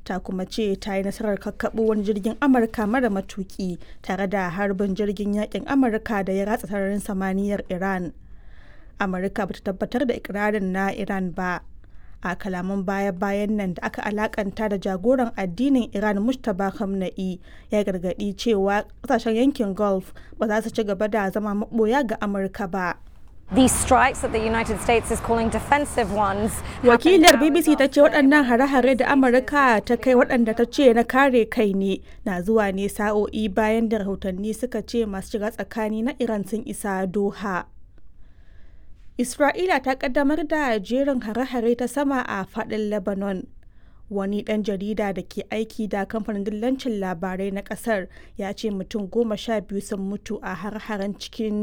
ta kuma ce ta yi nasarar kakkaɓo wani jirgin amurka mara matuki tare da harbin jirgin yakin amurka da ya ratsa sararin samaniyar iran amurka bata tabbatar da ikirarin na iran ba a kalaman baya-bayan nan da aka alakanta da jagoran addinin iran mustapha khamenei ya gargadi cewa kasashen yankin gulf ba za su ci gaba da zama maboya ga amurka ba These strikes that the United States is calling defensive ones. Wakilar BBC ta ce waɗannan hare-hare da Amurka ta kai waɗanda ta ce na kare kai ne na zuwa ne sa'o'i bayan da rahotanni suka ce masu shiga tsakani na Iran sun isa Doha. Isra'ila ta kaddamar da jerin hare-hare ta sama a faɗin Lebanon. Wani ɗan jarida da ke aiki da kamfanin dillancin labarai na ƙasar ya ce mutum goma sha biyu sun mutu a har-haren cikin